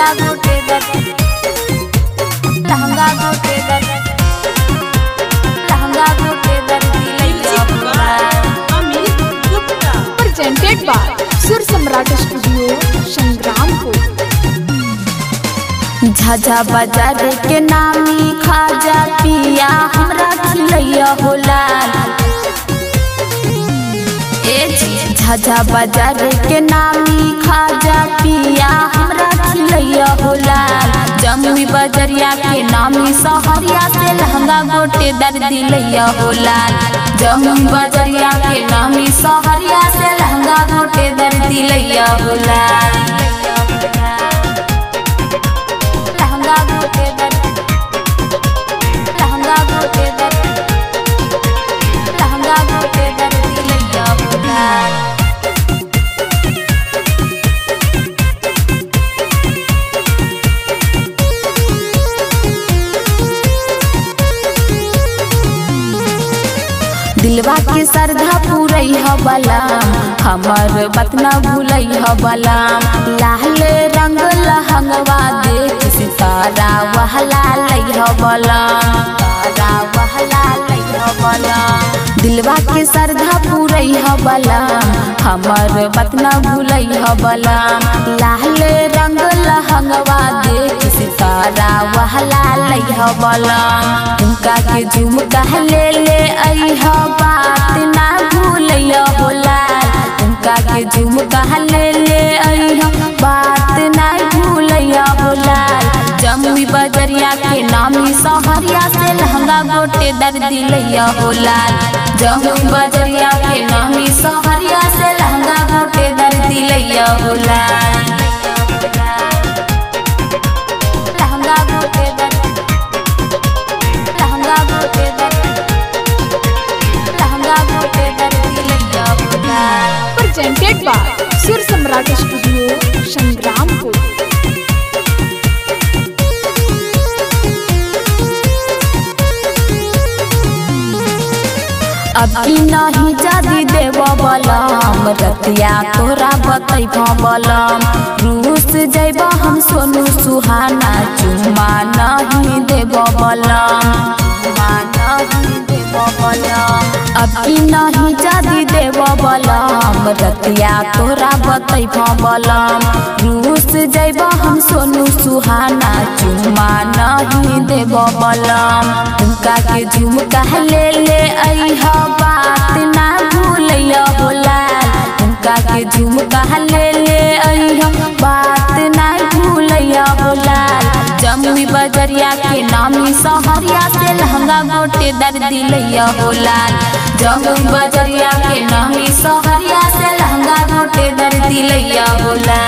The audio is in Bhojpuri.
लहंगा गोटे दर लहंगा गोटे दर लहंगा गोटे दर दिलैया बुलार Amit Gupta presented by Sur Samrat Studio, Sangrampur. Jhajha बाजार के नामी खाजा पिया हमरा खिलैया होला ए जी, झाझा बाजार के नामी खाजा पिया हमरा खिलैया होला जमुई बजरिया के नामी सहरिया से लहंगा गोटे दर दिलैया होला जमुई बजरिया के नामी सहरिया से लहंगा गोटे दर दिलैया होला लहंगा गोटे दर लहंगा गोटे दर लहंगा गोटे दर दिलैया बुलार दिलवा के श्रद्धा पूरै ह बलाम हमर बतना भूलै ह बलाम लाल रंग लहंगवा देख सितारा वहला लै ह बलाम तारा वहला लै ह बलाम दिलवा के श्रद्धा पूरै ह बलाम हमर बतना भूलै ह बलाम लाल रंग लहंगवा देख सितारा वहला लै ह बलाम उनका के झुमका ले ले अइह बात ना भूलैया होला उनका के झुमका ले ले अइह बात ना भूलैया होला जमुई बजरिया के नामी सहरिया से लहंगा गोटे दर दिलैया होला जमुई बजरिया के नामी सहरिया से लहंगा गोटे दर दिलैया होला लहंगा गोटे दर लहंगा गोटे दर लहंगा गोटे दर दिलैया होला Presented by Sur Samrat Studio, Sangrampur. अब की नहीं जादी देव बलम रतिया तोरा बतैब बलम रूस जैब हम सोनू सुहाना चुमा नहीं देव बलम चुमा नहीं देव बलम अब की नहीं जादी देव बलम रतिया तोरा बतैब बलम रूस जैब हम सोनू सुहाना चुमा नहीं देव बलम उनका के झुमका ले ले अइह बात ना भूलैया होला उनका के झुमका ले ले अइह बात ना भूलैया होला जमुई बजरिया के नामी सहरिया से लहंगा गोटे दर दिलैया होला जमुई बजरिया के नामी सहरिया से लहंगा गोटे दर दिलैया होला